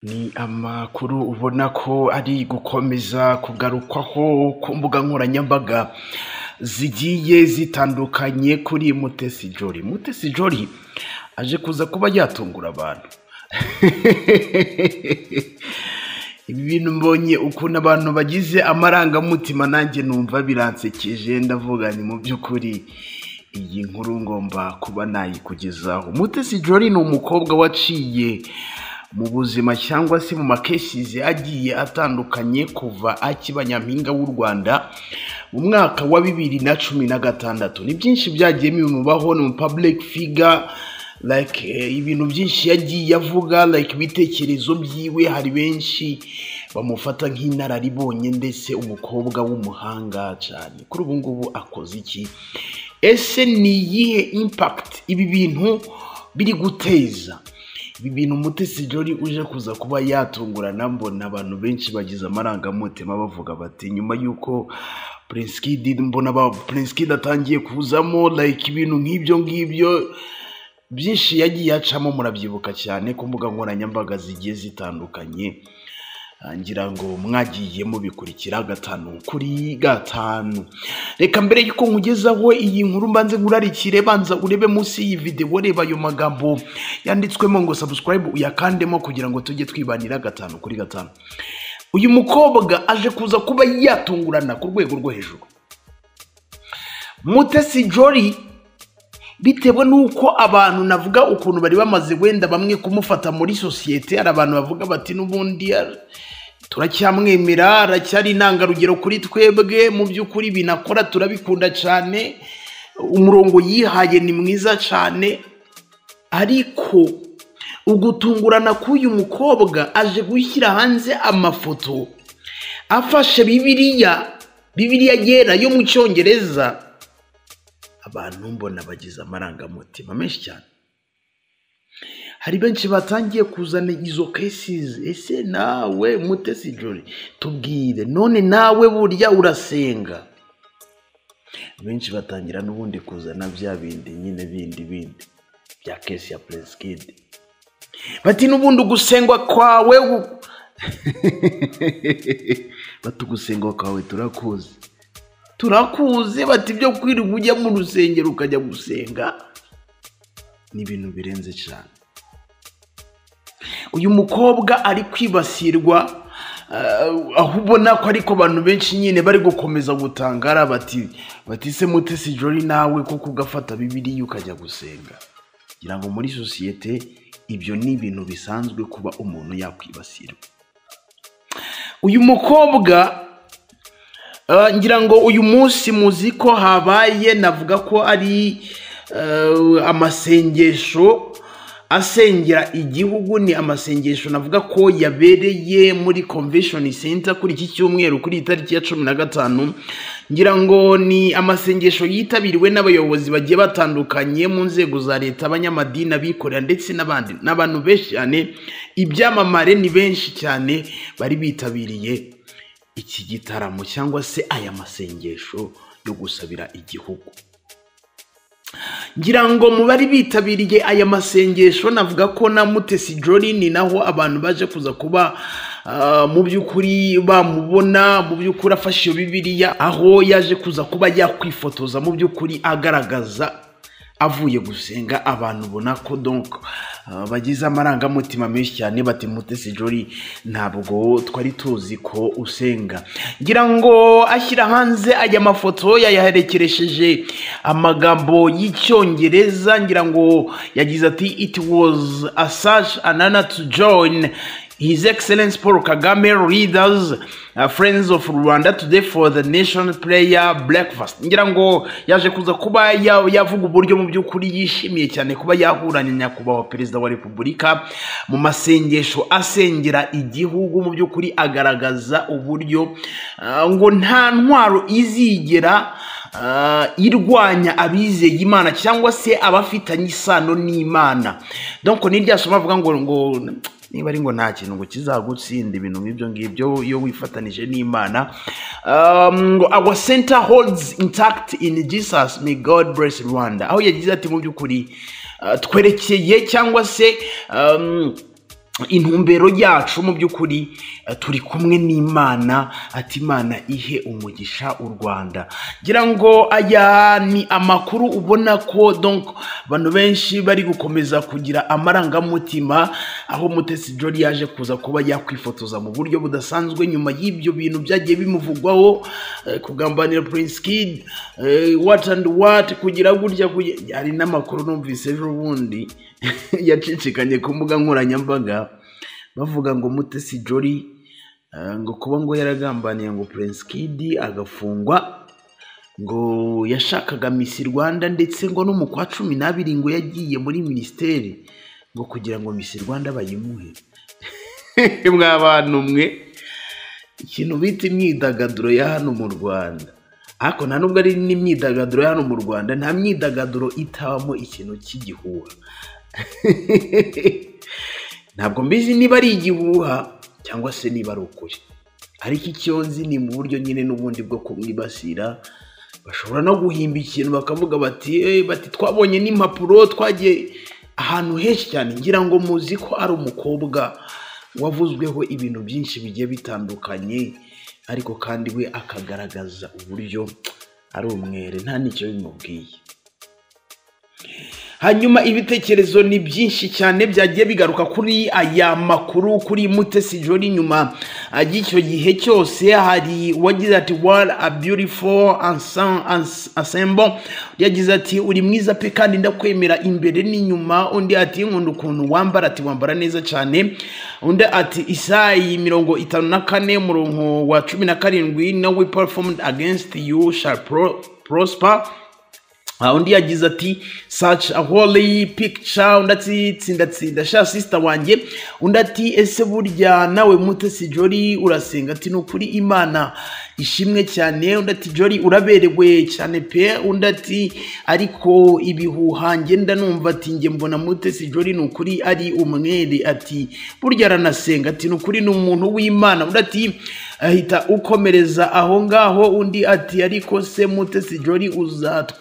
Ni amakuru ubona ko ari gukomeza kugarukwaho ku mbuga nkoranyambaga zigiye zitandukanye kuri Mutesi Jolly. Mutesi Jolly aje kuza kuba yatungura abantu. Ibi bintu mbonye ukuntu abantu bagize amarangamutima nanjye numva biransekeje ndavuga ni mu by'ukuri iyi nkuru ngomba kuba nayikugezaho. Mutesi Jolly ni umukobwa waciye mu buzima cyangwa se mu makesizi agiye atandukanye kuva akiba nyampinga w'u Rwanda mu mwaka wa bibiri na cumi na gatandatu. Ni byinshi byagiye bimubaho ni umu public figure like eh, ibintu byinshi yagiye avuga like ibitekerezo byiwe hari benshi bamufata nk'inararibonye ndetse umukobwa w'umuhanga cyane kuri ubu ngubu akoze iki ese ni iyihe impact ibi bintu biri guteza ibi bintu Mutesi Jolly uje kuza kuba yatungurana mbona abantu benshi bagize amarangamutima bavuga bati nyuma y'uko Prince Kid mbona ba Prince Kid atangiye kuzamo like ibintu nk'ibyo ngibyo byinshi yagiye acamo murabyibuka cyane ku mbuga nkoranyambaga zigiye zitandukanye Ah, ngira ngo mwagiye mubikurikira gatanu kuri gatanu reka mbere y'uko nkugezaho iyi nkuru mbanze ngurarikire banza urebe munsi y'iyi videwo reba ayo magambo yanditswemo ngo subscribe uyakandemo kugira ngo tujye twibanira gatanu kuri gatanu uyu mukobwa aje kuza kuba yatungurana ku rwego rwo hejuru mutesi jolly bitewe n'uko abantu navuga ukuntu bari bamaze wenda bamwe kumufata muri sosiyete hari abantu bavuga bati n'ubundi ara- turacyamwemera aracyari intangarugero kuri twebwe mu by'ukuri binakora turabikunda cyane umurongo yihaye ni mwiza cyane ariko ugutungurana k'uyu mukobwa aje gushyira hanze amafoto afashe bibiliya bibiliya yera yo mu cyongereza abantu mbona bagize amarangamutima menshi cyane hari benshi batangiye kuzana izo kesizi ese nawe mutesi jori tubwire none nawe burya urasenga benshi batangira n'ubundi kuzana bya bindi nyine bindi bindi bya kesi ya peresikidi bati n'ubundi ugusengwa kwawe gu- bati ugusengwa kwawe turakuzi turakuze bati ibyo kwirirwa ujya mu rusengero ukajya gusenga ni ibintu birenze cyane uyu mukobwa ari kwibasirwa ah, aho ubona ko ariko abantu benshi nyine bari gukomeza gutangara bati bati se mutesi jori nawe kuko ugafata bibiliya ukajya gusenga ngira ngo muri sosiyete ibyo ni ibintu bisanzwe kuba umuntu yakwibasirwa uyu mukobwa Uh, ngira ngo uyu munsi muzi ko habaye navuga ko ari uh, amasengesho asengera igihugu ni amasengesho navuga ko yabereye muri convention center kuri iki cyumweru kuri iyi tariki ya cumi na gatanu ngira ngo ni amasengesho yitabiriwe n'abayobozi bagiye batandukanye mu nzego za leta abanyamadini abikorera ndetse n'abandi n'abantu benshi cyane ibyamamare ni benshi cyane bari bitabiriye iki gitaramo cyangwa se aya masengesho yo gusabira igihugu ngira ngo mu bari bitabiriye aya masengesho navuga ko na mutesi jori ni naho abantu baje kuza kuba ah, mu by'ukuri bamubona mu by'ukuri afashe iyo bibiliya aho yaje kuza kuba yakwifotoza mu by'ukuri agaragaza avuye gusenga abantu ubona ko donc ah, bagize amarangamutima menshi cyane bati mutesi jori ntabwo twari tuzi ko usenga ngira ngo ashyira hanze aya mafoto yayaherekeresheje amagambo y'icyongereza ngira ngo yagize ati it was a such an honor to join His Excellency Paul Kagame, leaders, uh, friends of Rwanda today for the nation prayer breakfast. Ngira ngo yaje kuza kuba ya- yavuga uburyo mu by'ukuri yishimiye cyane kuba yahuranye na nyakubahwa perezida wa repubulika mu masengesho asengera igihugu mu by'ukuri agaragaza uburyo uh, ngo nta ntwaro izigera ah, irwanya abizeye imana cyangwa se abafitanye isano n'imana donc ni rya somo avuga ngo ngo niba ari ngo nta kintu ngo kizagutsinda ibintu nk'ibyo ngibyo iyo wifatanije n'imana Um, ngo our center holds intact in jesus may god bless rwanda aho yagize ati mu by'ukuri uh, twerekeye cyangwa se um, intumbero yacu mu by'ukuri eh, turi kumwe n'imana ati imana ihe umugisha u rwanda ngira ngo aya ni amakuru ubona ko donc abantu benshi bari gukomeza kugira amarangamutima aho mutesi jori yaje kuza kuba yakwifotoza mu buryo budasanzwe nyuma y'ibyo bintu byagiye bimuvugwaho eh, kugambanira prince kid eh, what and what kugira gutya kugira- hari n'amakuru numvise ejo bundi yacicikanye ku mbuga nkoranyambaga bavuga ngo mutesi jori eh, ngo kuba ngo yaragambaniye ngo prince kid agafungwa ngo yashakaga Miss Rwanda ndetse ngo no mu kwa cumi n'abiri ngo yagiye muri minisiteri ngo kugira ngo Miss Rwanda bayimuhe mwabantu mwe ikintu bita imyidagaduro ya hano mu Rwanda ariko nta nubwo ari n'imyidagaduro ya hano mu Rwanda nta myidagaduro itabamo ikintu cy'igihuha ntabwo mbizi niba ari igihuha cyangwa se niba ari ukuri ariko icyo nzi ni mu buryo nyine n'ubundi bwo kumwibasira bashobora no guhimba ikintu bakavuga bati "Eh, bati twabonye n'impapuro twagiye ahantu henshi cyane ngira ngo muzi ko ari umukobwa wavuzweho ibintu byinshi bigiye bitandukanye ariko kandi we akagaragaza uburyo ari umwere nta n'icyo bimubwiye hanyuma ibitekerezo ni byinshi cyane byagiye bigaruka kuri aya makuru kuri mutesi jori nyuma y'icyo gihe cyose hari uwagize ati wari a beautiful ensemble yagize ati uri mwiza pe kandi ndakwemera imbere n'inyuma undi ati nkunda ukuntu wambara ati wambara neza cyane undi ati isayi mirongo itanu na kane murongo wa cumi na karindwi no we performed against you shall pro- prosper aha undi yagize ati such a holy picture undi ati tsindatsinda sha sisita wanjye undi ati ese burya nawe mutesi jori urasenga ati ni ukuri imana ishimwe cyane undi ati jori uraberewe cyane pe undi ati ariko ibihuha ngenda numva ati njye mbona mutesi jori ni ukuri ari umwere ati burya aranasenga ati ni ukuri ni umuntu w'imana undi ati ahita ukomereza aho ngaho undi ati ariko se mutesi jori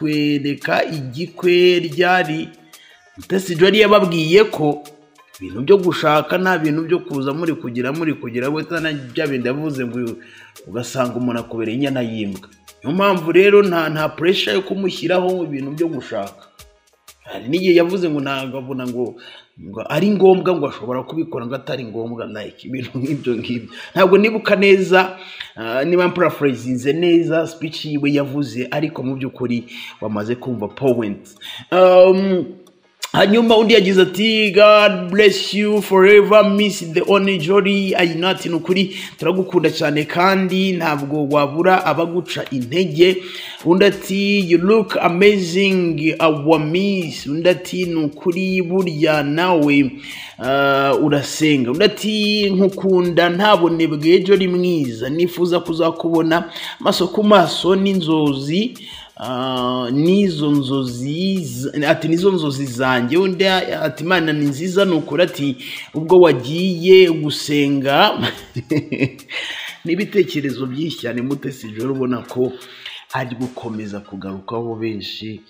uzatwereka igikwe ryari mutesi jori yababwiye ko ibintu byo gushaka nta bintu byo kuza muri kugira muri kugira we tana bya bindi yavuze ngo ugasanga umuntu akubereye inyana y'imbwa niyo mpamvu rero nta nta puresha yo kumushyiraho ibintu byo gushaka hari n'igihe yavuze ngo ntabwo abona ngo ngo ari ngombwa ngo ashobora kubikora ngo atari ngombwa like ibintu nk'ibyo ngibyo ntabwo nibuka neza ah, niba mparaphrasing neza speech yiwe yavuze ariko mu by'ukuri wamaze kumva point um, hanyuma undi yagize ati god bless you forever miss the only jolly ayinati ni ukuri turagukunda cyane kandi ntabwo wabura abaguca intege undi ati you look amazing our miss undi ati ni ukuri burya nawe uh, urasenga undi ati nkukunda ntabone bwe jolly mwiza nifuza kuzakubona amaso ku maso n'inzozi Ah, n'izo nzozi z- ati nizo nzozi zanjye undi ati imana ni nziza ni ukuri ati ubwo wagiye gusenga n'ibitekerezo byinshi cyane mutesi joro ubona ko ari gukomeza kugarukaho benshi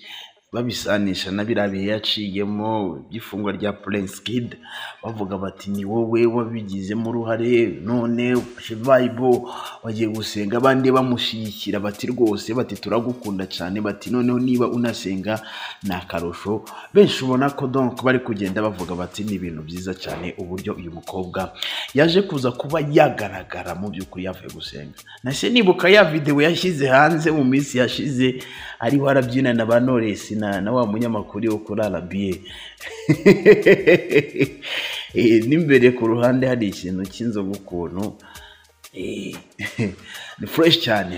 babisanisha na biriya bihe yaciyemo by'ifungwa rya Prince Kid bavuga bati ni wowe wabigizemo uruhare none ufashe Bible bagiye gusenga abandi bamushyigikira bati rwose bati turagukunda cyane bati noneho niba unasenga ni akarusho benshi ubona ko donc bari kugenda bavuga bati ni ibintu byiza cyane uburyo uyu mukobwa yaje kuza kuba yagaragara mu by'ukuri yavuye gusenga nase nibuka ya videwo yashyize hanze mu minsi yashize ariho arabyina na ba Knowless na, na wa munyamakuru wo kuri arabiye n'imbere ku ruhande hari ikintu cy'inzoga ukuntu Eh, ni fureshi cyane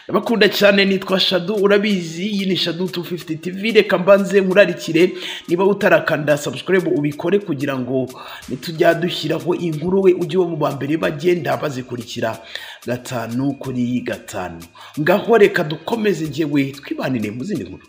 ndabakunda cyane nitwa shadu urabizi iyi ni shadu 250 tv reka mbanze nkurarikire niba utarakanda subscribe ubikore kugira ngo nitujya dushyiraho inkuru we ujye uba mu ba mbere bagenda bazikurikira gatanu kuri gatanu ngaho reka dukomeze njyewe twibanire mu zindi nkuru